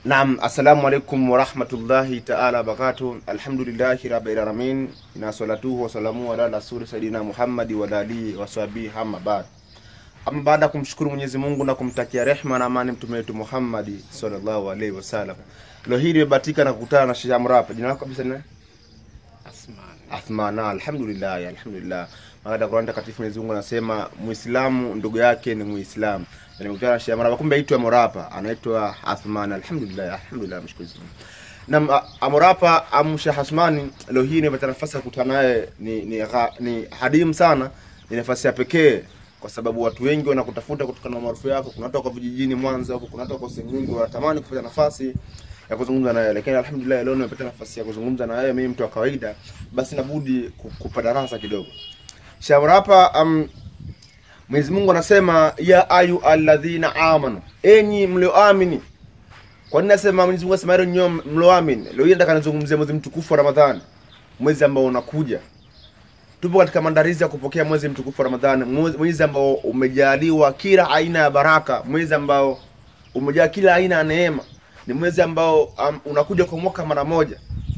Naam, assalamu alaikum warahmatullahi taala wabarakatuh. Alhamdulillahi rabbil alamin na salatuhu wasalamu ala rasuli sayidina Muhammadi wa alihi wasahbihi amma ba'd. Ama baada ya kumshukuru Mwenyezi Mungu na kumtakia rehma na amani mtume wetu Muhammadi sallallahu alaihi wasallam. Leo hii nimebahatika na kukutana na Sheikh Amrapa. Jina lako kabisa ni nani? Asmani. Athmana. Alhamdulillah, alhamdulillah. Baada ya Qur'an takatifu Mwenyezi Mungu anasema Muislamu ndugu yake ni Muislamu. Na nimekutana na Sheikh Amrapa, kumbe aitwa Morapa, anaitwa Athmana. Alhamdulillah, alhamdulillah, mshukuru Mungu. Na Amorapa amsha Hasmani, leo hii nimepata nafasi ya kukutana naye ni ni, gha- ni hadimu sana, ni nafasi ya pekee kwa sababu watu wengi wanakutafuta kutokana na maarufu yako. Kuna watu wako vijijini Mwanza huko, kuna watu wako sehemu nyingi wanatamani kupata nafasi ya kuzungumza na wewe, lakini alhamdulillah leo nimepata nafasi ya kuzungumza na wewe, mimi mtu wa kawaida, basi nabudi ku- kupa darasa kidogo. Shawarapa um, Mwenyezi Mungu anasema ya ayu alladhina amanu, enyi mlioamini. Kwa nini nasema Mwenyezi Mungu anasema hilo nyinyi mlioamini? Leo hii nataka nizungumzie mwezi mtukufu wa Ramadhani, mwezi ambao unakuja. Tupo katika maandalizi ya kupokea mwezi mtukufu wa Ramadhani, mwezi mwezi ambao umejaliwa kila aina ya baraka, mwezi ambao umejaa kila aina ya neema. Ni mwezi ambao um, unakuja kwa mwaka mara moja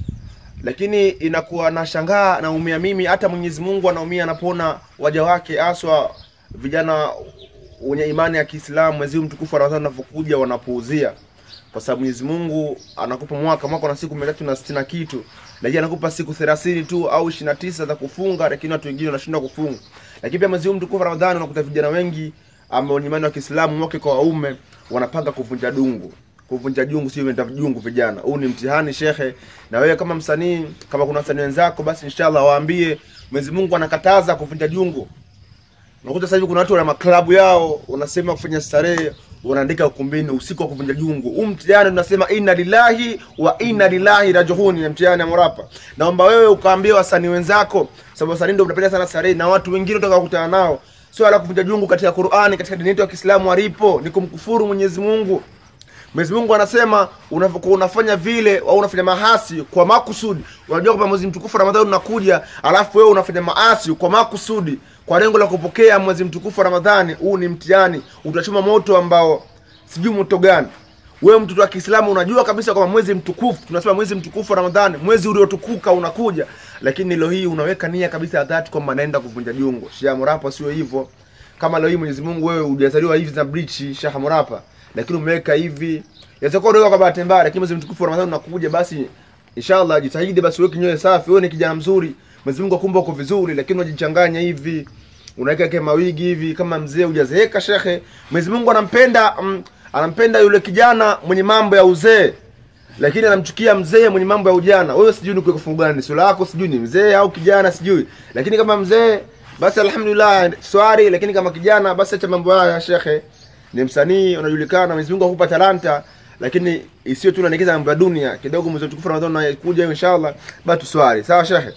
lakini inakuwa nashangaa naumia mimi hata mwenyezi mungu anaumia anapoona waja wake haswa vijana wenye imani ya kiislamu mwezi huu mtukufu wa ramadhani unavyokuja wanapuuzia kwa sababu mwenyezi mungu anakupa mwaka mwaka na siku mia tatu na sitini na kitu lakini anakupa siku thelathini tu au ishiri na tisa za kufunga lakini watu wengine wanashindwa kufunga lakini pia mwezi huu mtukufu wa ramadhani unakuta vijana wengi ambao ni imani wa kiislamu wake kwa waume wanapanga kuvunja dungu kuvunja jungu sio vita jungu vijana huu ni mtihani shekhe na wewe kama msanii kama kuna wasanii wenzako basi inshallah waambie Mwenyezi Mungu anakataza kuvunja jungu unakuta sasa hivi kuna watu wana maklabu yao wanasema kufanya starehe wanaandika ukumbini usiku wa kuvunja jungu huu mtihani tunasema inna lillahi wa inna lillahi rajiun ni mtihani ya morapa naomba wewe ukaambia wasanii wenzako sababu wasanii ndio mnapenda sana starehe na watu wengine utaka kukutana nao swala la kuvunja jungu katika Qur'ani katika dini yetu ya Kiislamu alipo ni kumkufuru Mwenyezi Mungu Mwenyezi Mungu anasema unavyokuwa unafanya vile au unafanya mahasi kwa makusudi. Unajua kwamba mwezi mtukufu wa Ramadhani unakuja, alafu wewe unafanya maasi kwa makusudi kwa lengo la kupokea mwezi mtukufu wa Ramadhani. Huu ni mtihani, utachoma moto ambao sijui moto gani. Wewe mtoto wa Kiislamu unajua kabisa kwamba mwezi mtukufu, tunasema mwezi mtukufu wa Ramadhani, mwezi uliotukuka unakuja, lakini leo hii unaweka nia kabisa ya dhati kwamba naenda kuvunja jungo. Shia Murapa sio hivyo. Kama leo hii Mwenyezi Mungu wewe hujazaliwa hivi na brichi Shah Murapa, lakini umeweka hivi yaweza kuwa unaweka kwa bahati mbaya, lakini mwezi mtukufu wa Ramadhani unakuja, basi inshallah jitahidi basi uweke nyoyo safi. Wewe ni kijana mzuri, Mwenyezi Mungu akumba uko vizuri, lakini unajichanganya hivi, unaweka kama mawigi hivi kama mzee hujazeeka shekhe. Mwenyezi Mungu anampenda mm, anampenda yule kijana mwenye mambo ya uzee lakini anamchukia mzee mwenye mambo ya ujana. Wewe sijui ni kwa fungu gani, sura yako sijui ni mzee au kijana sijui, lakini kama mzee basi alhamdulillah swari, lakini kama kijana basi acha mambo haya shekhe. Ni msanii unajulikana, Mwenyezi Mungu akupa talanta, lakini isiyo tu unaelekeza mambo ya dunia kidogo. Mwezi mtukufu wa Ramadhani unakuja inshallah, basi tuswali sawa shekhe,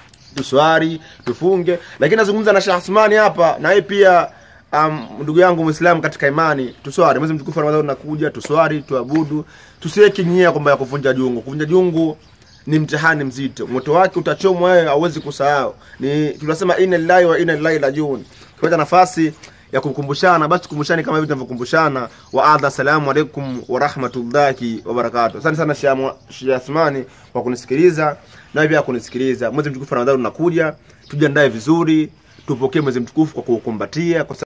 tuswali tufunge. Lakini nazungumza na Sheikh Asmani hapa, na yeye pia um, ndugu yangu Muislamu katika imani, tuswali. Mwezi mtukufu wa Ramadhani unakuja, tuswali, tuabudu, tusiweke nia kwamba ya kuvunja jungu. Kuvunja jungu ni mtihani mzito, moto wake utachomwa, wewe hauwezi kusahau. Ni tunasema inna lillahi wa inna ilaihi rajiun. Kupata nafasi ya kukumbushana, basi tukumbushane kama hivi tunavyokumbushana. Wa adha, assalamu alaikum wa rahmatullahi wa barakatuh. Asante sana Sheikh Asmani kwa kunisikiliza na pia kunisikiliza. Mwezi mtukufu wa Ramadhani unakuja, tujiandae vizuri, tupokee mwezi mtukufu kwa kuukumbatia kwa